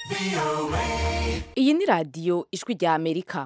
iyi ni radiyo ijwi rya amerika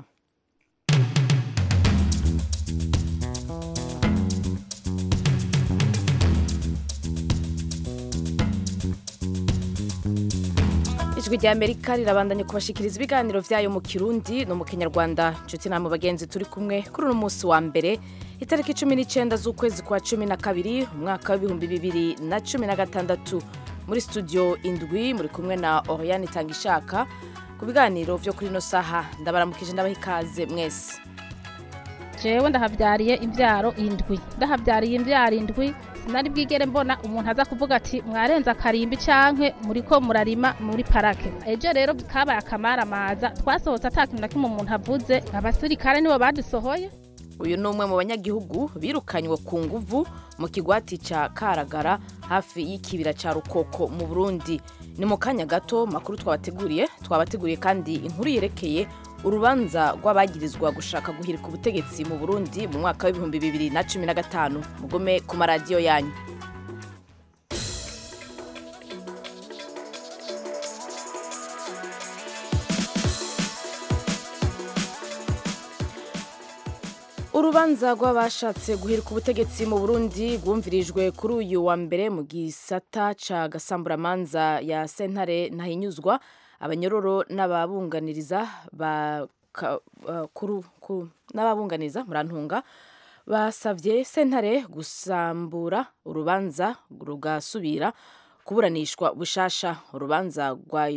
ijwi rya amerika rirabandanya kubashikiriza ibiganiro vyayo mu kirundi no mu kinyarwanda nshuti namwe bagenzi turi kumwe kuri uno munsi wa mbere itariki cumi n'icenda z'ukwezi kwa cumi na kabiri umwaka w'ibihumbi bibiri na cumi na gatandatu muri studio indwi muri kumwe na oriane itangishaka ku biganiro vyo kuri ino saha ndabaramukije ndabaha ikaze mwese jewe ndahavyariye imvyaro indwi ndahavyariye imvyaro indwi sinari bwigere mbona umuntu aza kuvuga ati mwarenza akarimbi canke muriko murarima muri parake ejo rero kabaye akamaramaza twasohotse ata kintu na kimwe umuntu avuze abasirikare nibo badusohoye uyu ni umwe mu banyagihugu birukanywe ku nguvu mu kigwati ca karagara hafi y'ikibira ca rukoko mu burundi ni mu kanya gato makuru twabateguriye twabateguriye kandi inkuru yerekeye urubanza rw'abagirizwa gushaka guhirika ubutegetsi mu burundi mu mwaka w'ibihumbi bibiri na cumi na gatanu mugome ku maradiyo yanyu urubanza rw'abashatse guhirika ubutegetsi mu burundi rwumvirijwe kuri uyu wa mbere mu gisata ca gasamburamanza ya sentare ntahinyuzwa abanyororo n'ababunganiriza n'ababunganiza murantunga basavye sentare gusambura urubanza rugasubira kuburanishwa bushasha urubanza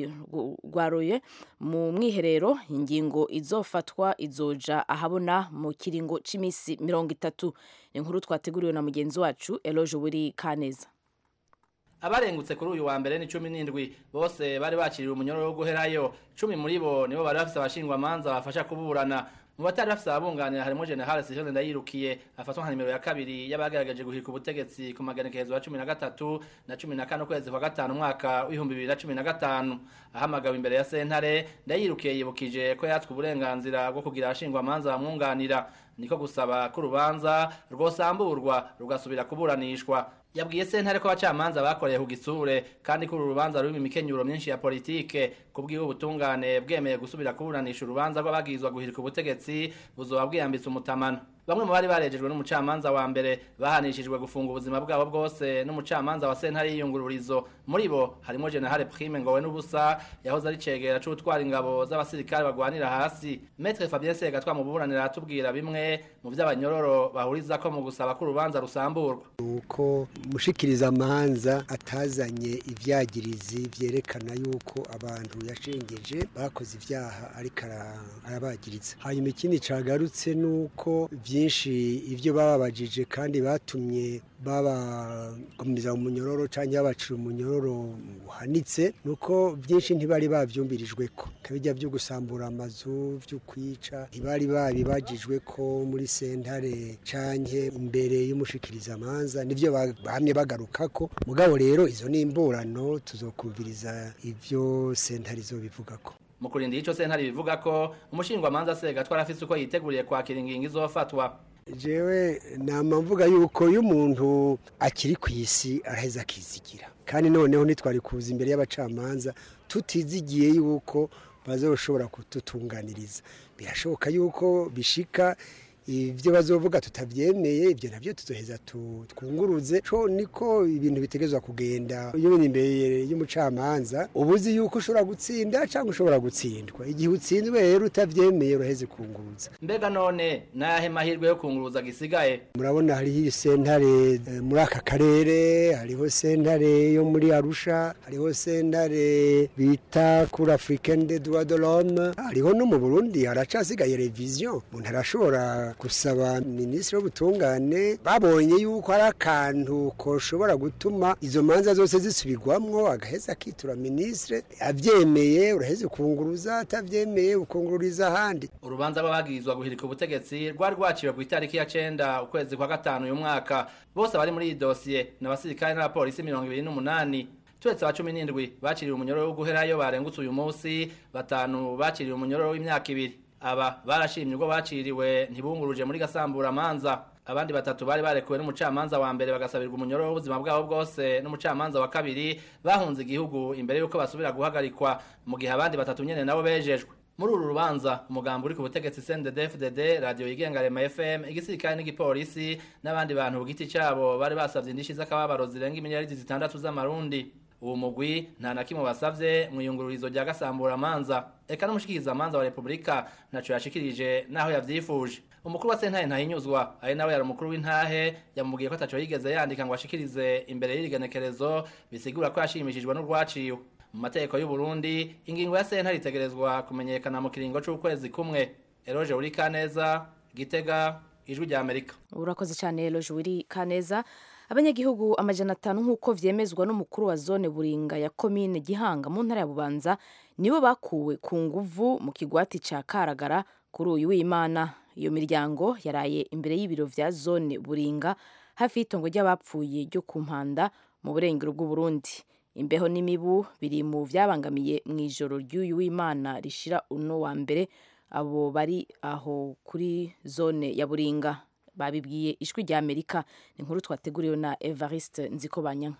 rwaroye mu mwiherero ingingo izofatwa izoja ahabona mu kiringo c'imisi mirongo itatu inkuru twateguriwe na mugenzi wacu eloge buri kaneza abarengutse kuri uyu wa mbere ni cumi n'indwi bose bari bakiriwe umunyororo wo guherayo cumi muri bo nibo bari bafise abashingwamanza bafasha kuburana mu batari bafise ababunganira harimo general sivile ndayirukiye afatwa nka nimero ya kabiri y'abagerageje guhirika ubutegetsi ku maganekerezo ya cumi na gatatu na cumi na kane ukwezi kwa gatanu umwaka w'ibihumbi bibiri na cumi na gatanu ahamagawe imbere ya sentare ndayirukiye yibukije ko yatswe uburenganzira bwo kugira abashingwamanza bamwunganira niko gusaba ko urubanza rwosamburwa rugasubira kuburanishwa yabwiye sentare ko abacamanza bakoreye ku gisure kandi ko uru rubanza rurimo imikenyuro myinshi ya politike kubwiwe ubutungane bwemeye gusubira kuburanisha urubanza rw'abagirizwa guhirika ubutegetsi buzoba bwiyambitse umutamano bamwe mu bari barejejwe n'umucamanza wa mbere bahanishijwe gufunga ubuzima bwabo bwose n'umucamanza wa sentare y'iyungururizo muri bo harimo generale prime ngowe n'ubusa yahoze ari cegera c'utwara ingabo z'abasirikare bagwanira hasi metre fabien segatwa mu buburanira aratubwira bimwe mu vy'abanyororo bahurizako mu gusaba ko urubanza rusamburwa uko mushikiriza amanza atazanye ivyagirizi vyerekana yuko abantu yashengeje bakoze ivyaha ariko arabagiriza hanyuma ikindi cagarutse nuko byinshi ibyo bababajije kandi batumye babagumiza umunyororo cyangwa babacira umunyororo uhanitse nuko byinshi ntibari babyumvirijwe ko kabijya byo gusambura amazu byo kwica ntibari babibagijwe ko muri sentare canke imbere y'umushikirizamanza nivyo bahamye bagaruka ko mugabo rero izo ni imburano tuzokumviriza ivyo sentare izobivuga ko mu kurinda ico sentare bivuga ko umushingwamanza segatwara afise uko yiteguriye kwakira ingingo izofatwa jewe nama mvuga yuko iyo umuntu akiri ku isi araheza akizigira kandi noneho ntitwari kuza imbere y'abacamanza tutizigiye yuko bazoshobora kututunganiriza birashoboka yuko bishika ibyo bazovuga tutabyemeye ibyo nabyo tuzoheza twunguruze co niko ibintu bitegezwa kugenda iyo uri imbere y'umucamanza ubuzi yuko ushobora gutsinda cyangwa ushobora gutsindwa igihe utsinzwe rero utabyemeye uraheze kunguruza mbega none nayahe mahirwe yo kunguruza gisigaye murabona hariho sentare muri aka karere hariho sentare yo muri arusha hariho sentare bita kuri africaine de droit de l'homme hariho no mu burundi haracasigaye revision umuntu arashobora gusaba minisitiri w'ubutungane babonye yuko hari akantu koshobora gutuma izo manza zose zisubirwamwo agaheza akitura minisitiri abyemeye uraheze ukunguruza atabyemeye ukungururiza ahandi urubanza rw'abagirizwa guhirika ubutegetsi rwari rwaciwe ku itariki ya cenda ukwezi kwa gatanu uyu mwaka bose bari muri iyi dosiye ni abasirikare n'abapolisi mirongo ibiri n'umunani turetse aba cumi n'indwi baciriwe umunyororo wo guherayo barengutse uyu munsi batanu baciriwe umunyororo w'imyaka ibiri aba barashimye ubwo baciriwe ntibunguruje muri gasambura manza abandi batatu bari barekuwe n'umucamanza wa mbere bagasabirwa umunyoro w'ubuzima bwabo bwose n'umucamanza wa kabiri bahunze igihugu imbere y'uko basubira guhagarikwa mu gihe abandi batatu nyene nabo bejejwe muri uru rubanza umugambi uri ku butegetsi CNDD-FDD radio yigenga Rema FM igisirikare n'igipolisi n'abandi bantu ku giti cabo bari basavye indishi z'akababaro zirenga imiliyaridi zitandatu z'amarundi uwo mugwi nta na kimwe basavye mu iyungururizo rya gasambura manza eka n'umushikiriza manza wa Republika naco yashikirije naho yavyifuje umukuru wa sentaye ntahinyuzwa ari nawe yari umukuru w'intahe yamubwiye ko ataco yigeze yandika ngo ashikirize imbere y'irigenekerezo bisigura ko yashimishijwe n'urwaciwe mu mategeko y'u Burundi ingingo ya sentare itegerezwa kumenyekana mu kiringo c'ukwezi kumwe Eroje uri Kaneza Gitega ijwi rya Amerika urakoze cyane Eroje uri Kaneza abanyagihugu amajana atanu nk'uko vyemezwa n'umukuru wa zone Buringa ya komine Gihanga mu ntara ya Bubanza nibo bakuwe ku nguvu mu kigwati ca Karagara kuri uyu w'Imana iyo miryango yaraye imbere y'ibiro vya zone Buringa hafi y'itongo ry'abapfuye ryo ku mpanda mu burengero bw'u Burundi imbeho n'imibu biri mu vyabangamiye mu ijoro ry'uyu w'Imana rishira uno wa mbere abo bari aho kuri zone ya Buringa babibwiye ijwi rya Amerika ni inkuru twateguriwe na Evariste Nzikobanyanka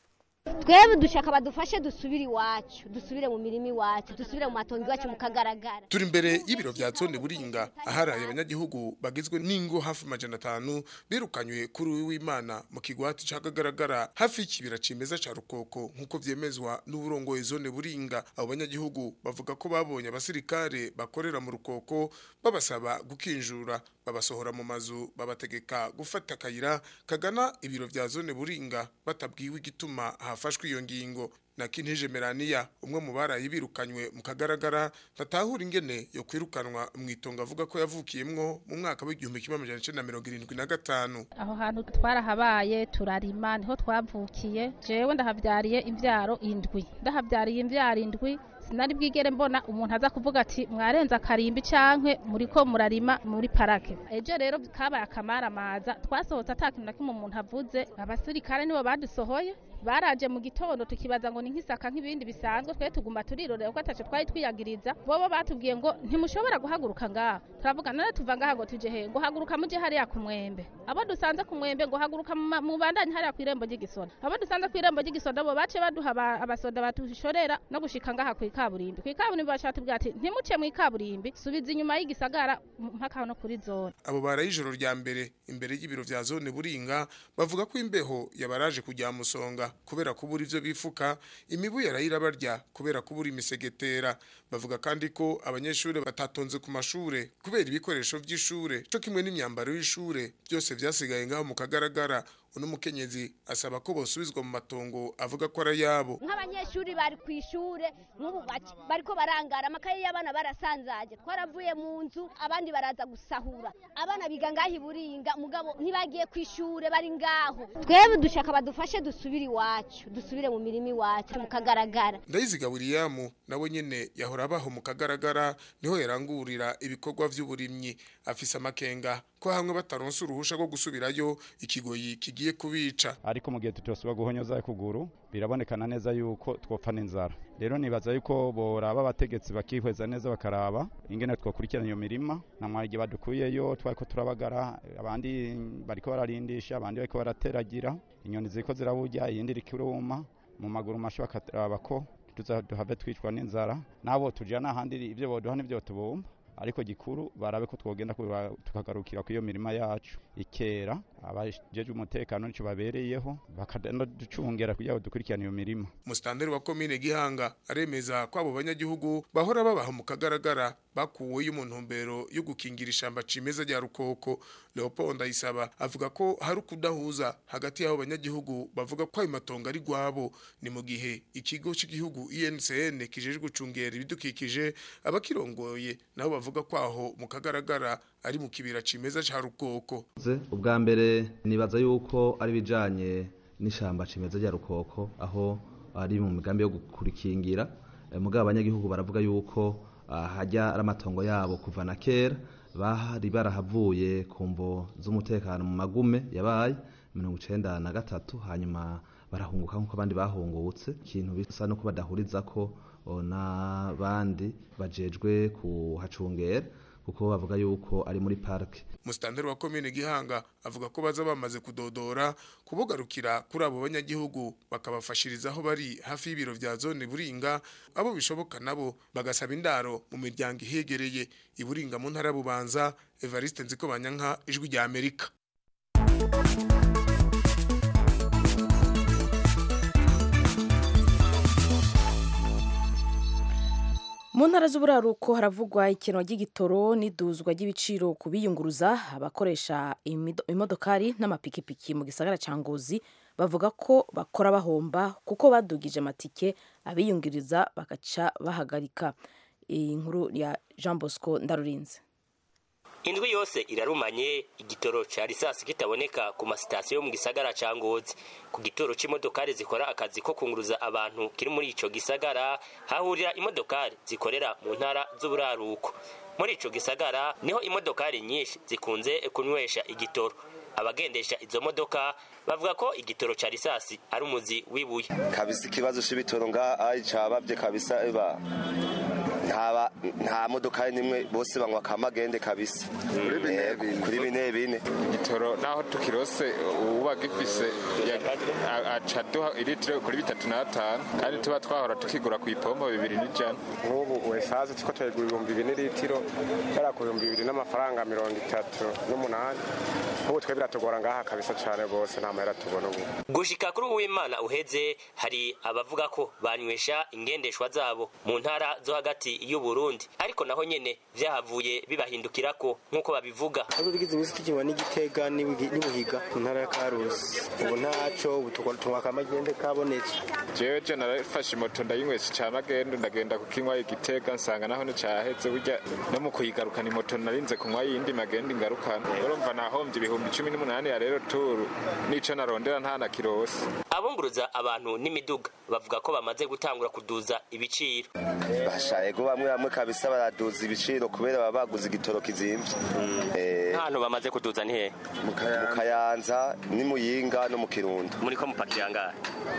twebwe dushaka badufashe dusubire iwacu dusubire mu mirima iwacu dusubire mu matongo iwacu mukagaragara turi imbere y'ibiro vya zone buringa aharaye abanyagihugu bagizwe n'ingo hafi majana atanu birukanywe kuri uyu w'imana mu kigwati cakagaragara hafi y'ikibira cimeza ca rukoko nk'uko vyemezwa n'uburongoye zone buringa abo banyagihugu bavuga ko babonye abasirikare bakorera mu rukoko babasaba gukinjura babasohora mu mazu babategeka gufata akayira kagana ibiro vya zone buringa batabwiwe igituma hafashwe iyo ngingo na Kinteje Melania umwe mu barayi birukanywe mu kagaragara ntatahura ingene yo kwirukanwa mu itongo avuga ko yavukiyemwo mu mwaka w'igihumbi kimwe amajana icenda na mirongo irindwi na gatanu aho hantu twarahabaye turarima niho twavukiye jewe ndahavyariye imvyaro indwi ndahavyariye imvyaro indwi sinari bwigere mbona umuntu aza kuvuga ati mwarenza akarimbi canke muriko murarima muri parake ejo rero kabaye akamaramaza twasohotse ata kintu na kimwe umuntu avuze abasirikare nibo badusohoye baraje mu gitondo tukibaza ngo ni nk'isaka nk'ibindi bisanzwe twe tuguma turirorera ko ataco twari twiyagiriza bobo batubwiye ngo ntimushobora guhaguruka ngaha turavuga none tuva ngaha ngo tuje he ngo haguruka muje hariya ku mwembe abo dusanze ku mwembe ngo haguruka mu bandanye hariya ku irembo ry'igisoda abo dusanze ku irembo ry'igisoda bo bace baduha abasoda batushorera no gushika ngaha ku ikaburimbi ku ikaburimbi bashaka tubwira ati ntimuce mu ikaburimbi subiza inyuma y'igisagara mpaka no kuri zone abo baraye ijoro rya mbere imbere y'ibiro vya zone buringa bavuga ko imbeho yabaraje kujya musonga kubera kubura ivyo bifuka imibu yarayira barya kubera kubura imisegetera bavuga kandi ko abanyeshure batatonze ku mashure kubera ibikoresho vy'ishure co kimwe n'imyambaro y'ishure byose vyasigaye ngaho mu kagaragara uno mukenyezi asaba ko bosubizwa mu matongo avuga ko ari yabo nk'abanyeshuri bari ku ishure nk'ubu bariko barangara amakaye y'abana barasanzaje twaravuye mu nzu abandi baraza gusahura abana biga ngaho iburinga mugabo ntibagiye ku ishure bari ngaho twebwe dushaka badufashe dusubire iwacu dusubire mu mirima iwacu mukagaragara ndayiziga william nawe nyene yahora abaho mu kagaragara niho yarangurira ibikorwa vy'uburimyi afise amakenga ko hamwe bataronse uruhusha rwo gusubirayo ikigoyi kigiye kubica ariko mu gihe tutosubira guhonyoza kuguru birabonekana neza yuko twopfa n'inzara rero nibaza yuko boraba abategetsi bakihweza neza bakaraba ingene twokurikirana iyo mirima namwara igihe badukuyeyo twariko turabagara abandi bariko bararindisha abandi bariko barateragira inyoni ziriko ziraburya iyindi iriko iruma mu maguru masha bakaraba ko tuza duhave twicwa n'inzara nabo tujana ahandi ibyo boduha n'ibyo tubumba ariko gikuru barabe ko twogenda tukagarukira ku iyo mirima yacu ikera abajejwe umutekano nico babereyeho bakagenda ducungera kugira ngo dukurikirane iyo mirima musitanteri wa komine gihanga aremeza ko abo banyagihugu bahora babaha mu kagaragara bakuweyo mu ntumbero yo gukingira ishamba cimeza rya rukoko leopold ndayisaba avuga ko hari ukudahuza hagati y'abo banyagihugu bavuga ko ayo matongo ari rwabo ni mu gihe ikigo cy'igihugu INCN kijejwe gucungera ibidukikije abakirongoye nabo bavuga ko aho mu kagaragara ari mu kibira cimeza ca rukoko ubwa mbere nibaza yuko ari bijanye n'ishamba cimeza rya rukoko aho ari mu migambi yo gukurikingira mugabo abanyagihugu baravuga yuko hajya ari amatongo yabo kuva na kera bari barahavuye ku mvo z'umutekano mu magume yabaye mirongo icenda na gatatu hanyuma barahunguka nk'uko abandi bahungutse ikintu bisa no ko badahuriza ko n'abandi bajejwe kuhacungera kuko bavuga yuko ari muri parike Mustanteri wa komine Gihanga avuga ko baza bamaze kudodora kubugarukira kuri abo banyagihugu bakabafashiriza aho bari hafi y'ibiro vya zone Buringa abo bishoboka nabo bagasaba indaro mu miryango ihegereye iburinga mu ntara ya Bubanza Evariste Nziko Banyanka ijwi rya Amerika mu ntara z'uburaruko haravugwa ikinwa ry'igitoro n'iduzwa ry'ibiciro ku biyunguruza abakoresha imido- imodokari n'amapikipiki mu gisagara ca ngozi bavuga ko bakora bahomba kuko badugije amatike abiyungiriza bagaca bahagarika iyi nkuru ya jean bosco ndarurinze indwi yose irarumanye igitoro ca risasi kitaboneka ku masitasiyo yo mu gisagara ca ngozi ku gitoro c'imodokari zikora akazi ko kunguruza abantu kiri muri ico gisagara hahurira imodokari zikorera mu ntara z'uburaruko muri ico gisagara niho imodokari nyinshi zikunze kunywesha igitoro abagendesha izo modoka bavuga ko igitoro ca risasi ari umuzi w'ibuye kabisa ikibazo c'ibitoro ngaha cabavye kabisa eba ntaba nta modoka nimwe bose banywa kamagende kabisa Eh, kuri bine bine igitoro naho tukirose uba gifise ya- a- aca duha ilitiro kuri bitatu n'atanu kandi tuba twahora tukigura ku ipombo bibiri n'ijana nk'ubu esaze tuko turagura ibihumbi bine litiro yari ku bihumbi bibiri n'amafaranga mirongo itatu n'umunani nk'ubu twe biratugora ngaha kabisa cyane rwose nta mahera tubona ubu gushika kuri uwimana uheze hari abavuga ko banywesha ingendeshwa zabo mu ntara zo hagati y'u Burundi ariko naho nyene vyahavuye bibahindukirako nk'uko babivuga Aho tugize iminsi tukinywa n'igitega n'ibugi- n'ibuhiga mu ntara ya karusi ubu ntaco ubu tukora tunywa akamagende kabonetse jewe je narafashe moto ndayinywesha ca magendo ndagenda kukinywa igitega nsanga naho nicaheze burya no mu kuyigarukana imoto narinze kunywa yindi magendo ingarukana urumva nahomvye ibihumbi cumi n'umunani ya rero turu nico narondera nta na kirose abunguruza abantu n'imiduga bavuga ko bamaze gutangura kuduza ibiciro bashayego bamwe bamwe kabisa baraduza ibiciro kubera baba baguze igitoro kizimvye Eh, ntahantu bamaze kuduza ni hehe mu kayanza ni muyinga no mu kirundo muri ko mupakira ngahe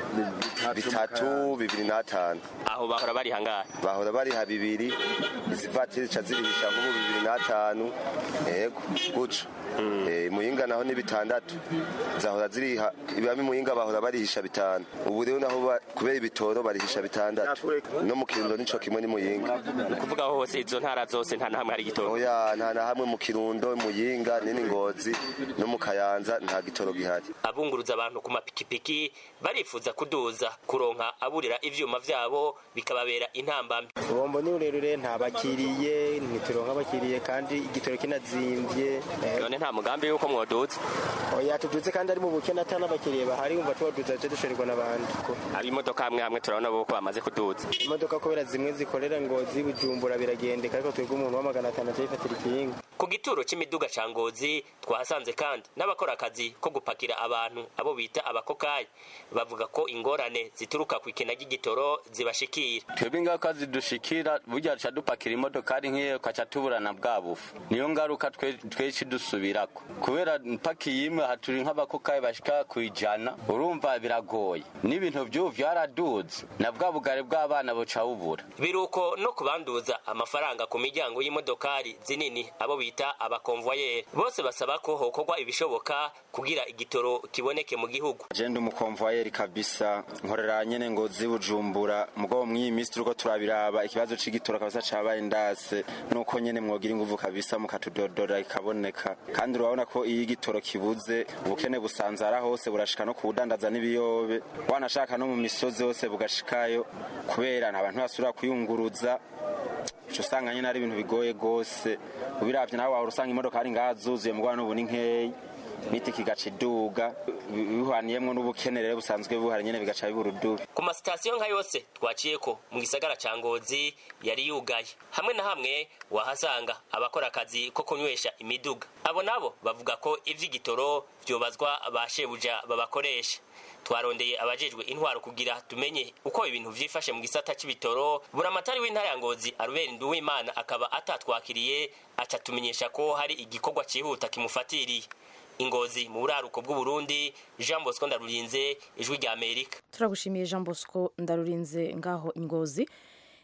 bitatu bibiri n'atanu aho bahora bari hangahe bahora bariha bibiri izi vatiri ca zirihisha nk'ubu bibiri n'atanu yego guco Eh, muyinga naho ni bitandatu zahora ziriha ibami muyinga bahora barihisha bitanu ubu rero naho ba- kubera ibitoro barihisha bitandatu no mu kirundo nico kimwe ni muyinga ni ukuvuga aho hose izo ntara zose nta na hamwe hari igitoro oya nta na hamwe mu kirundo muyinga nini ngozi no mu kayanza nta gitoro gihari abunguruza abantu ku mapikipiki barifuza kuduza kuronka aburira ivyuma vyabo bikababera intambamyi ubombo ni rurerure nta bakiriye ntituronka abakiriye kandi igitoro kinazimvye Eh, none nta mugambi yuko mwoduza oya tuduze kandi ari mu bukene ata n'abakiriye bahari wumva tubaduza tuje dushonerwa n'abandi ko ab'imodoka hamwe hamwe turabona bo ko bamaze kuduza imodoka kubera zimwe zikorera ngo zibujumbura biragendeka ariko twebwe umuntu wa magana atanu aca yifatira ikinga ku gituro c'imiduga ca ngozi twahasanze kandi n'abakora akazi ko gupakira abantu abo bita abakokayi bavuga ko ingorane zituruka ku ikena ry'igitoro zibashikira twebwe ingaruka zidushikira burya duca dupakira imodokari nk'iyo ukaca tuburana bwa bufu niyo ngaruka twe- tweci dusubirako kubera mpakiye imwe haturi nk'abakokayi bashika ku ijana urumva biragoye n'ibintu vy'ubu vyaraduze na bwa bugari bw'abana buca bubura biruko no kubanduza amafaranga ku miryango y'imodokari zinini abo bita abakonvoyeri bose basaba ko hokorwa ibishoboka kugira igitoro kiboneke mu gihugu je ndi umukonvoyeri kabisa nkorera nyene ngo zibujumbura mugabo mw'iyi minsi turiko turabiraba ikibazo c'igitoro kabisa cabaye ndase nuko nyene mwogira inguvu kabisa mukatudodora ikaboneka kandi urabona ko iyo igitoro kibuze ubukene busanzara hose burashika no kubudandaza n'ibiyobe wanashaka no mu misozi hose bugashikayo kubera nta bantu basubira kuyunguruza uca usanga nyene ari ibintu bigoye gose ubiravye nawe wahora usanga imodoka ari ngaha zuzuye mugabo n'ubu ni nkeyi n'itike igaca iduga bi- bihuraniyemwo n'ubukene rero busanzwe buhari nyene bigaca bibura udubi ku masitasiyo nka yose twaciyeko mu gisagara ca ngozi yari yugaye hamwe na hamwe wahasanga abakora akazi ko kunywesha imiduga abo nabo bavuga ko ivy'igitoro vyobazwa ba shebuja babakoresha twarondeye abajejwe intwaro kugira tumenye uko ibintu vyifashe mu gisata c'ibitoro buramatari w'intara ya ngozi arubera nduwimana akaba atatwakiriye aca tumenyesha ko hari igikorwa cihuta kimufatiriye ingozi mu buraruko bw'uburundi jean bosco ndarurinze ijwi rya amerika turagushimiye jean bosco ndarurinze ngaho ingozi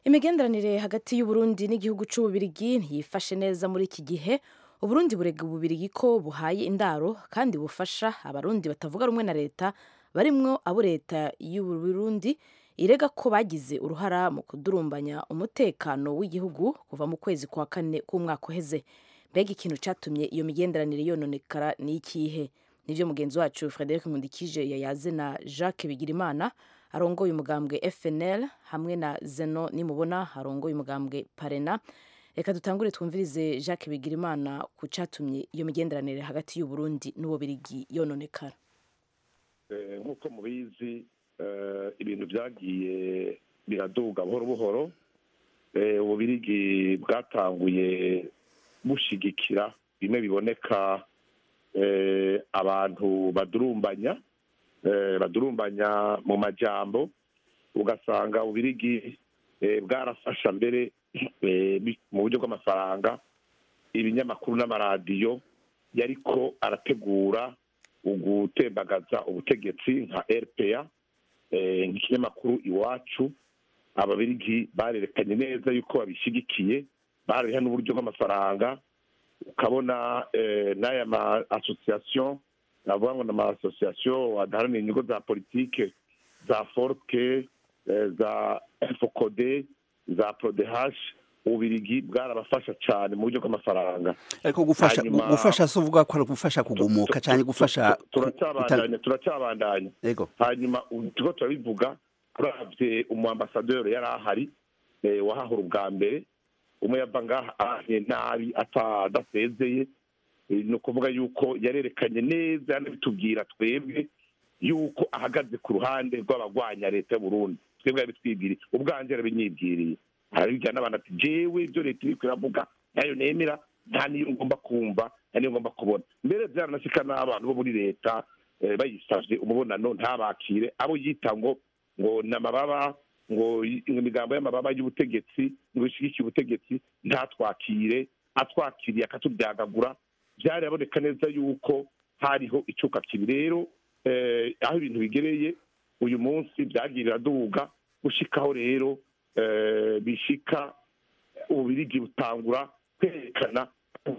imigenderanire hagati y'uburundi n'igihugu c'ububirigi ntiyifashe neza muri iki gihe uburundi burega ububirigi ko buhaye indaro kandi bufasha abarundi batavuga rumwe na leta barimwo abo leta y'uburundi irega ko bagize uruhara mu kudurumbanya umutekano w'igihugu kuva mu kwezi kwa kane k'umwaka uheze mbega ikintu catumye iyo migenderanire yononekara ni ikihe nivyo mugenzi wacu frederic nkundikije yayaze na jacques bigirimana arongoye umugambwe fnl hamwe na zeno nimubona arongoye umugambwe parena reka dutangure twumvirize jacques bigirimana ku catumye iyo migenderanire hagati y'uburundi n'ububirigi yononekara nk'uko mubizi ibintu byagiye biraduga buhoro buhoro ububirigi bwatanguye bushigikira bimwe biboneka abantu badurumbanya badurumbanya mu majambo ugasanga ububirigi bwarafasha mbere mu buryo bw'amafaranga ibinyamakuru n'amaradiyo yariko arategura ugutembagaza ubutegetsi nka rpa nk'ikinyamakuru iwacu ababirigi barerekanye neza yuko babishyigikiye barariha n'uburyo bw'amafaranga ukabona n'aya ma asosiyasiyo navuga ngo ni ama asosiyasiyo adaharanira inyungu za politike za forke za fokode za prodehash ububirigi bwarabafasha cyane mu buryo bw'amafaranga ariko gufasha gufasha si uvuga ko ari gufasha kugumuka cyane gufasha turacyabandanya turacyabandanya hanyuma turiko turabivuga turavye umuambasaderi yari ahari wahahura ubwa mbere umwe yava ngaha ahanye nabi adasezeye ni ukuvuga yuko yarerekanye neza yanabitubwira twebwe yuko ahagaze ku ruhande rw'abagwanya leta y'uburundi twebwe yabitwibwiriye ubwanje yarabinyibwiriye arabibwira n'abantu ati jewe ibyo leta iriko iravuga nayo nemera nta niyo ngomba kumva nta niyo ngomba kubona mbere byaranashika n'abantu bo muri leta bayisavye umubonano ntabakire abo yita ngo ngo ni amababa ngo imigambo y'amababa y'ubutegetsi ngo ishigikiye ubutegetsi ntatwakire atwakiriye akatubyagagura byaraboneka neza yuko hariho icuka kibi rero aho ibintu bigereye uyu munsi byagiye biraduga gushikaho rero bishika ububirigi butangura kwerekana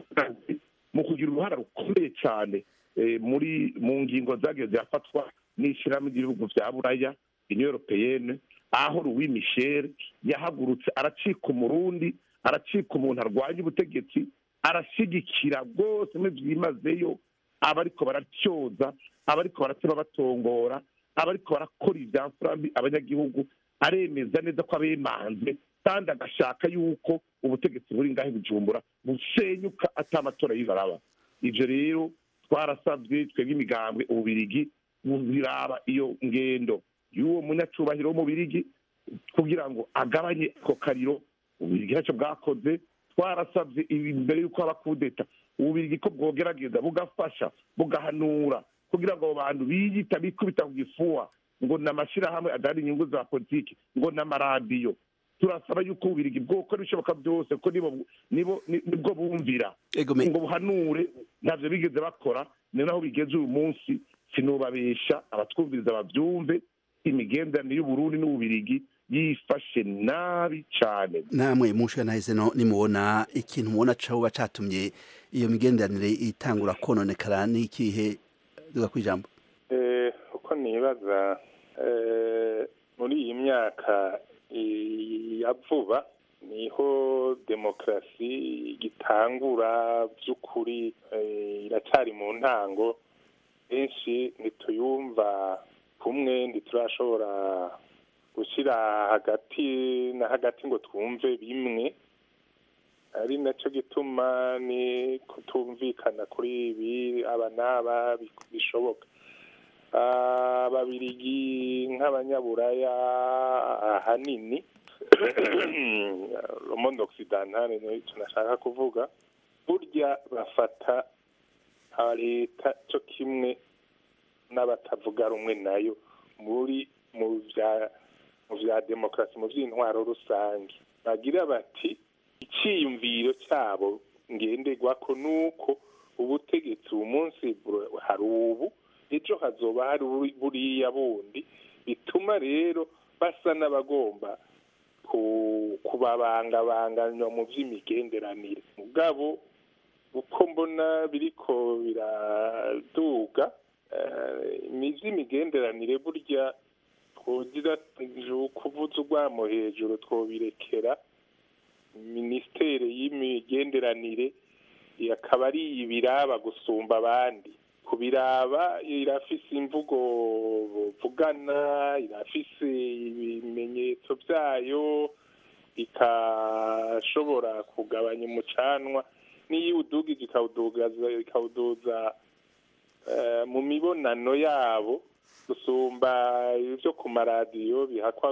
mu kugira uruhara rukomeye cyane muri mu ngingo zagiye zirafatwa n'ishyirahamwe ry'ibihugu bya buraya union europeyenne aho louis michel yahagurutse aracika umurundi aracika umuntu arwanya ubutegetsi arashyigikira rwose byimazeyo abariko baracyoza abariko baratema batongora abariko barakora ivyamfurambi abanyagihugu aremeza neza ko abemanze kandi agashaka yuko ubutegetsi buri ngaho bujumbura busenyuka ata amatora yibaraba ivyo rero twarasabwe twebwe imigambwe ububirigi biraba iyo ngendo y'uwo munyacubahiro w'umubirigi kugira ngo agabanye ako kariro ububirigi ntacyo bwakoze twarasabye imbere y'uko haba kudeta ububirigi ko bwogerageza bugafasha bugahanura kugira ngo abo bantu biyita bikubita ku gifuwa ngo ni amashyirahamwe adahari inyungu za politiki ngo ni amaradiyo turasaba yuko ububirigi bwokora ibishoboka byose ko nibo nibwo bumvira ngo buhanure ntabyo bigeze bakora ni naho bigeze uyu munsi sinubabesha abatwumviriza babyumve imigenderanire y'uburundi n'ububirigi yifashe nabi cyane namwe munshe nahise no nimubona ikintu mubona coba catumye iyo migenderanire itangura kononekara n'ikihe duga kwijambo eh uko nibaza eh muri iyi myaka ya vuba niho demokarasi gitangura by'ukuri iracyari mu ntango benshi ntituyumva kumwe ntiturashobora gushyira hagati na hagati ngo twumve bimwe ari nacyo gituma ni kutumvikana kuri ibi aba n'aba bishoboka ababirigi nk'abanyaburaya ahanini romondo okisidantale niyo tunashaka kuvuga burya bafata leta cyo kimwe n'abatavuga rumwe nayo muri mu bya mu bya demokarasi mu by'intwaro rusange bagira bati icyiyumviro cyabo ngenderwa ko nuko ubutegetsi ubu munsi hari ubu ejo hazoba hari buriya bundi bituma rero basa n'abagomba kubabangabanganywa mu by'imigenderanire mugabo uko mbona biriko biraduga iby'imigenderanire burya twogira kuvuza urwamo hejuru twobirekera minisiteri y'imigenderanire akaba ari ibiraba gusumba abandi kubiraba irafise imvugo vugana irafise ibimenyetso byayo ikashobora kugabanya umucanwa n'iyo udugije ikawuduza mu mibonano yabo gusumba ibyo ku maradiyo bihakwa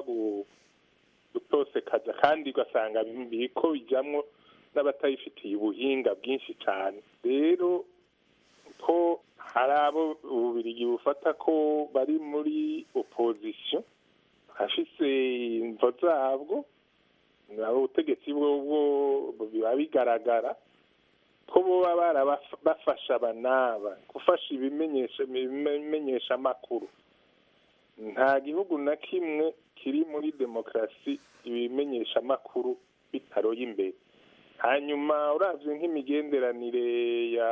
gutosekaza kandi ugasanga biriko bijyamo n'abatayifitiye ubuhinga bwinshi cyane rero ko hari abo ububirigi bufata ko bari muri opozisiyo hafise imvo zabwo nabo ubutegetsi bwo biba bigaragara ko boba barabafasha abanaba gufasha ibimenyesha amakuru nta gihugu na kimwe kiri muri demokarasi ibimenyesha amakuru bitaroye imbere hanyuma uravye nk'imigenderanire ya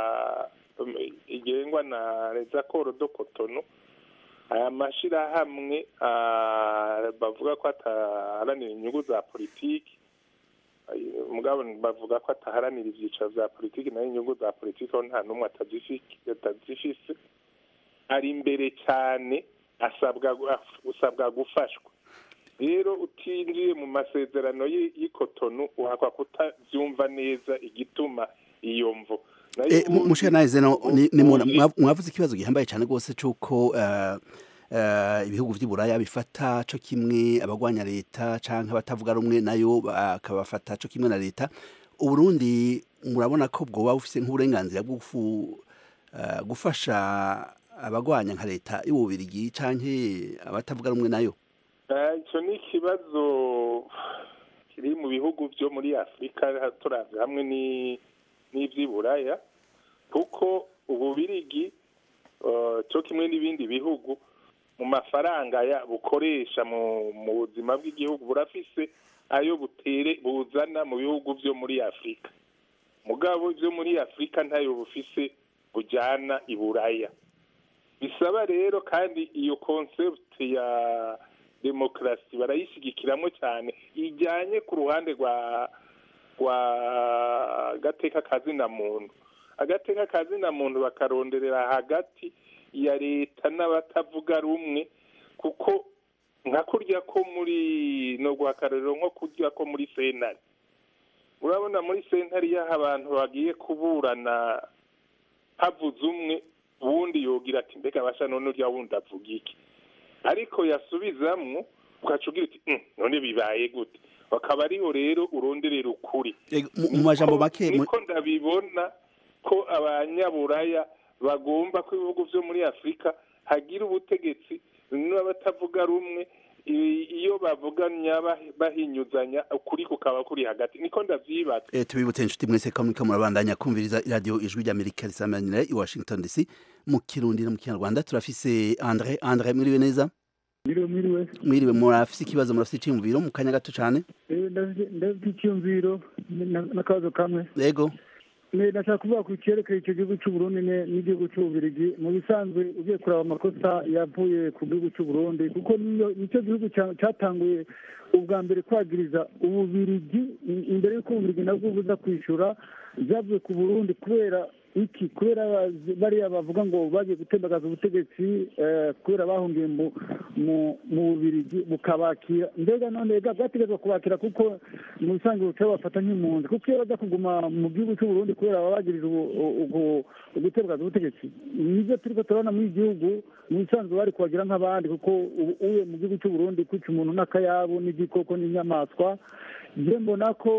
igengwa na rezakoro do kotono aya mashirahamwe bavuga ko ataharanira inyungu za politiki mugabo bavuga ko ataharanira ivyicaro vya politiki nayo inyungu za politiki aho nta n'umwe atazifise ari imbere cyane asabwa usabwa gufashwa rero utinjiye mu masezerano y'ikotonu uhakwa kutabyumva neza igituma iyo mvo mushana zeno mwavuze ikibazo gihambaye cyane rwose cy'uko ibihugu by'iburaya bifata cyo kimwe abagwanya leta cyangwa abatavuga rumwe nayo bakabafata cyo kimwe na leta uburundi murabona ko bwoba bufite nk'uburenganzira bwo gufasha abagwanya nka leta y'ububirigi cyangwa abatavuga rumwe nayo icyo ni ikibazo kiri mu bihugu byo muri afurika turavye hamwe n'ivy'iburaya kuko ububirigi cyo kimwe n'ibindi bihugu mu mafaranga bukoresha mu buzima bw'igihugu burafise ayo butere buzana mu bihugu byo muri afurika mugabo byo muri afurika ntayo bufise bujyana i buraya bisaba rero kandi iyo concept ya demokarasi barayishigikiramo cyane ijyanye ku ruhande rwa rwa agateka kazina muntu agateka kazina muntu bakaronderera hagati ya leta n'abatavuga rumwe kuko nka kurya ko muri no guhakarariro nko kurya ko muri sentare urabona muri sentare iyo abantu bagiye kuburana havuze umwe uwundi yogira ati mbega abasha none urya wundi avuga iki ariko yasubizamwo ugaca ugira uti none bibaye gute bakaba ariho rero uronderera ukuri mu majambo make niko ndabibona ko abanyaburaya bagomba ko ibihugu byo muri afurika hagira ubutegetsi n'abatavuga rumwe iyo bavuganya bahinyuzanya ukuri kukaba kuri hagati niko ndavyibaza eh tubibutse inshuti mwese ko muriko murabandanya kumviriza radio ijwi ry'Amerika risamanira i Washington DC mu kirundi no mu kinyarwanda turafise Andre Andre mwiriwe neza Mwiriwe mwiriwe mwiriwe murafise ikibazo murafise iciyumviro mu kanya gato cane eh ndafite iciyumviro n'akabazo kamwe yego ndashaka kuvuga ku cyerekeye icyo gihugu cy'u Burundi n'igihugu cy'ububirigi mu bisanzwe ugiye kureba amakosa yavuye ku gihugu cy'u Burundi kuko nicyo gihugu cyatanguye ubwa mbere kwagiriza ububirigi imbere y'uko ububirigi nabwo buza kwishyura byavuye ku burundi kubera iki kubera bariya bavuga ngo bagiye gutembagaza ubutegetsi kubera bahungiye mu bubirigi bukabakira mbega none bwategetswe kubakira kuko mu bisanzwe buca bafata nk'impunzi kuko iyo baza kuguma mu gihugu cy'u Burundi kubera baba bagirije gutembagaza ubutegetsi nibyo turi ko turabona muri iki gihugu mu bisanzwe bari kubagira nk'abandi kuko uye mu gihugu cy'u Burundi kwica umuntu n'akayabo n'igikoko n'inyamaswa njye mbona ko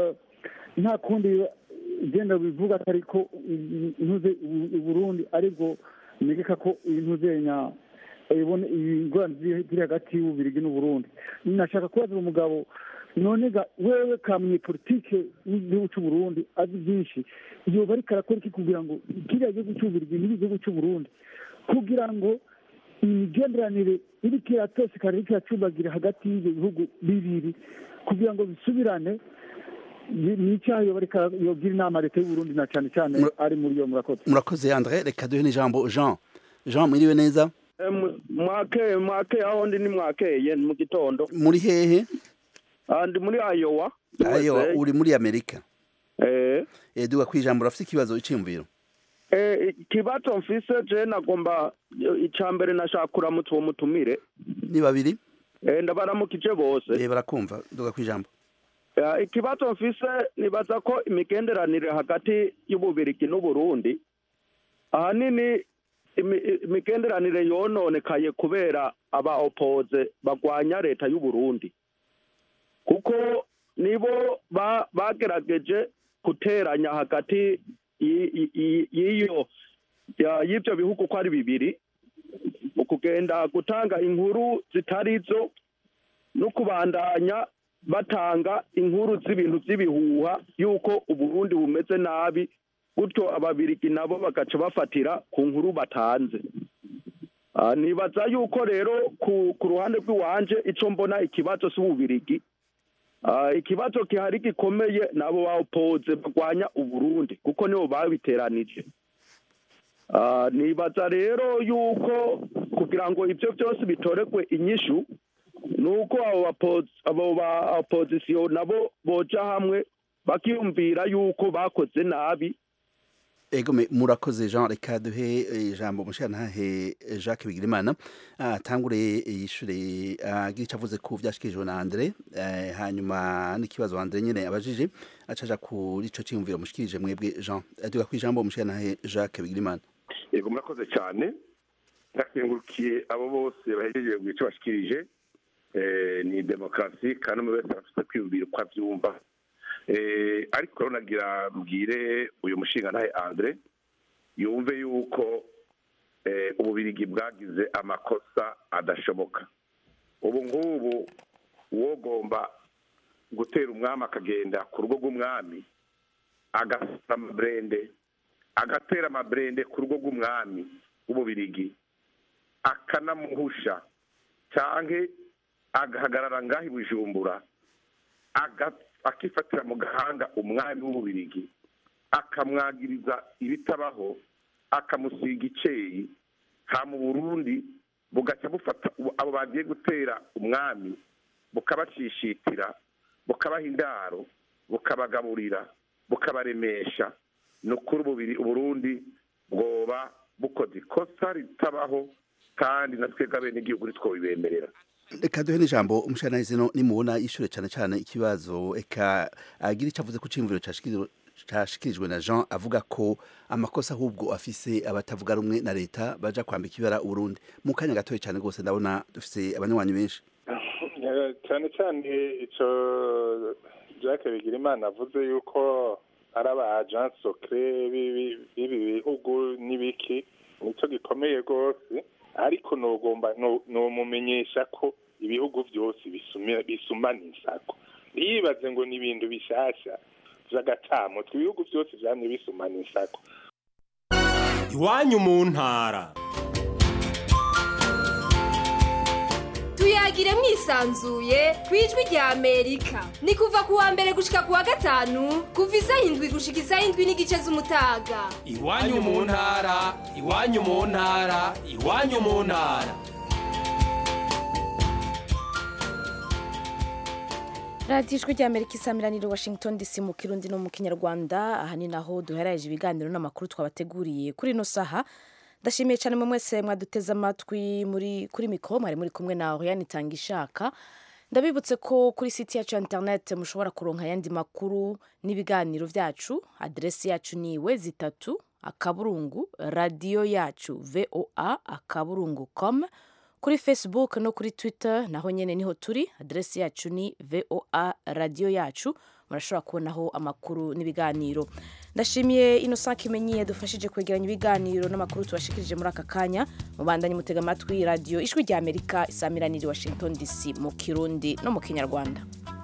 nta kundi genda bivuga atari ko intuze Burundi aribwo negeka ko intuze nya ibone ingorane ziri hagati y'ububirigi n'uburundi nashaka kubaza umugabo none ga wewe kamye politike y'igihugu cy'u Burundi azi byinshi yoba ariko arakora iki kugira ngo kiriya gihugu cy'ububirigi n'igihugu cy'u Burundi kugira ngo imigenderanire iriko iratosekana iriko iracumbagira hagati y'ivyo bihugu bibiri kugira ngo bisubirane ni ni icyaha yobareka yogira inama leta y'uburundi na cane cane ari muri iyo murakoze murakoze andre reka duhe n'ijambo jean jean mwiriwe neza mwakeye mwakeye aho ndi ni mwakeye ni mu gitondo muri hehe Ah, ndi muri ayowa ayo USA. uri muri amerika eh eh duga kwijambo urafite ikibazo iciyumviro eh ikibazo mfise je nagomba icya mbere nashaka kuramutsa uwo mutumire ni babiri eh ndabaramukije bose eh barakumva duga kwijambo Eh, ikibazo mfise nibaza ko imigenderanire hagati y'ububirigi n'uburundi ahanini imi- imigenderanire yononekaye kubera aba opoze bagwanya leta y'uburundi kuko nibo ba- bagerageje guteranya hagati y- y- y- y'iyo ya- y'ivyo bihugu uko ari bibiri mu kugenda gutanga inkuru zitari zo no kubandanya batanga inkuru z'ibintu by'ibihuha y'uko uburundi bumeze nabi gutyo ababirigi nabo bagaca bafatira ku nkuru batanze Ah, nibaza yuko rero ku ku ruhande rw'iwanje ico mbona ikibazo c'ububirigi Ah, ikibazo gihari gikomeye nabo bapoze bagwanya uburundi kuko nibo babiteranije Ah, nibaza rero yuko kugira ngo ivyo byose bitoregwe inyishu nuko abo bapo- abo ba opozisiyo nabo boja hamwe bakiyumvira yuko bakoze nabi ego me murakoze jean reka duhe eh, ijambo umushirantahe eh, jacques bigirimana atangure yishure agira icyo avuze ku vyashikirijwe na andre eh, hanyuma n'ikibazo andre nyene abajije acaja kuri ico ciyumviro mushikirije mwebwe jean Eh, duga kwijambo umushirantahe jacques bigirimana yego murakoze cyane ndakengurukiye abo bose bahejeje mu icyo bashikirije Eh, ni demokarasi kandi umwe wese afite kwiyumvira uko abyumva Eh, ariko rero nagira mbwire uyu mushinga ntahe andre yumve yuko eh, ububirigi bwagize amakosa adashoboka ubu ngubu uwogomba gutera umwami akagenda ku rugo rw'umwami agasasa amaburende agatera amaburende ku rugo rw'umwami w'ububirigi akanamuhusha canke agahagarara ngaho i bujumbura aga- akifatira mu gahanga umwami w'ububirigi akamwagiriza ibitabaho akamusiga iceyi ha mu burundi bugaca bufata ubu- abo bagiye gutera umwami bukabacishitira bukabaha indaro bukabagaburira bukabaremesha ni ukuri ububiri uburundi bwoba bukoze ikosa ritabaho kandi na twebwe abenegihugu ntitwobibemerera reka duhe n'ijambo umushirantahe zino nimubona yishure cane cane ikibazo eka agira icyo avuze ku ciyumviro cashikiri- cashikirijwe na jean avuga ko amakosa ahubwo afise abatavuga rumwe na leta baja kwambika ibara uburundi mu kanya gatoya cane rwose ndabona dufise abanywanyi benshi Eh, cyane cyane icyo jacques bigirimana avuze yuko ari aba agent secret b'ibi b'ibi bihugu n'ibiki nicyo gikomeye rwose ariko nogomba no- nomumenyesha ko ibihugu byose bisumira- bisumana insako ntiyibaze ngo ni ibintu bishasha vy'agatamutwe ibihugu byose vyamye bisumana insako iwanyu mu ntara tuyagire mwisanzuye ku ijwi rya amerika ni kuva ku wa mbere gushika ku wa gatanu kuva isaha indwi gushika isaha indwi n'igice z'umutaga iwanyu mu ntara iwanyu mu ntara iwanyu mu ntara radiyo ijwi rya amerika isamiranire washington dc mu kirundi no mu kinyarwanda aha ni naho duheraje ibiganiro n'amakuru twabateguriye kuri ino saha ndashimiye cyane mwe mwese mwaduteze amatwi muri kuri mikoro mwari muri kumwe na oriane itanga ishaka ndabibutse ko kuri site yacu ya interineti mushobora kuronka ayandi makuru n'ibiganiro byacu aderesi yacu ni we zitatu akaburungu radiyo yacu voa akaburungu com kuri facebook no kuri twitter naho nyine niho turi aderesi yacu ni voa radiyo yacu murashobora kubonaho amakuru n'ibiganiro ndashimiye innocent kimenyi yadufashije kwegeranya ibiganiro n'amakuru tubashikirije muri aka kanya mubandanye mutega amatwi radiyo ijwi rya amerika isamiraniye washington dc mu kirundi no mu kinyarwanda